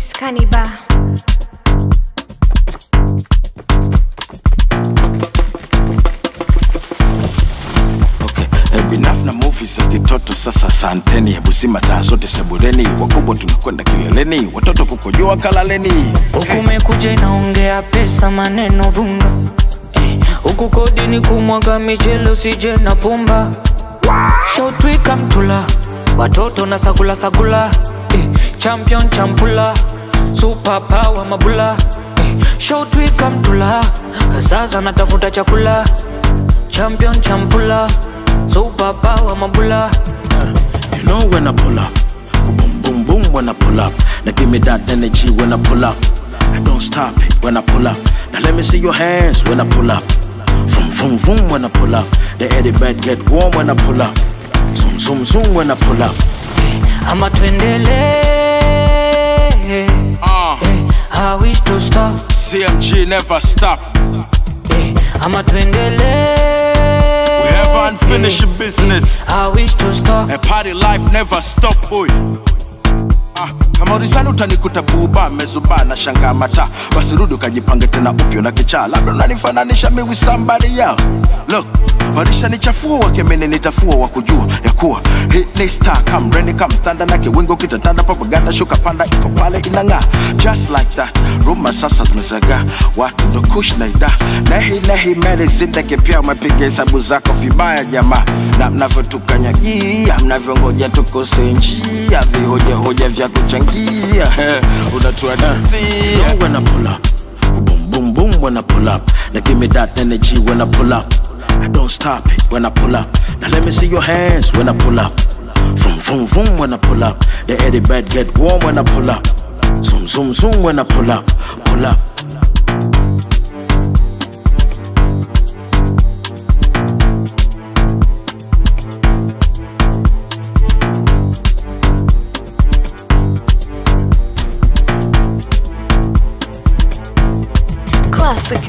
Caniba. Okay. Eh, binaf na movie za kitoto sasa santeni hebu sima taa zote sebureni wakubwa tunakwenda kileleni watoto kukojoa kalaleni huku mekuja inaongea pesa maneno vunga Eh, huku kodi ni kumwaga michele usije na pumba shautwika mtula watoto na sagula sagula eh, champion champula super power mabula eh, shautwika mtula sasa natafuta chakula champion champula super power mabula You know when I pull up, boom boom boom when I pull up. Now give me that energy when I pull up. I don't stop it when I pull up. Now let me see your hands when I pull up. Vroom vroom vroom when I pull up. The eddy bed get warm when I pull up. Zoom zoom zoom when I pull up. ama tuendele Ah, eh, I wish to stop CMG never stop. eh, ama tuendele We have unfinished business. I wish to stop And party life never stop boy. Ah, kama ulizani utanikuta buba mezuba na shanga mata basi rudi ukajipange tena upyo na kichaa labda unanifananisha mi with somebody else look walishanichafua wakemene nitafua wa kujua ya kuwa hii ni star kam reni kam thanda na kiwingo kitatanda propaganda shuka panda iko pale inang'aa just like that ruma sasa zimezagaa watu ndo kush na ida nehi nehi meli zindege pia umepiga hesabu zako vibaya jamaa na mnavyotukanyagia mnavyongoja tukose njia vihojahoja vya kuchangia unatuadithia when I pull up boom boom boom when I pull up now give me that energy when I pull up I don't stop it when I pull up now let me see your hands when I pull up Vroom vroom vroom when I pull up the eddy bed get warm when I pull up zoom zoom zoom when I pull up pull up Classic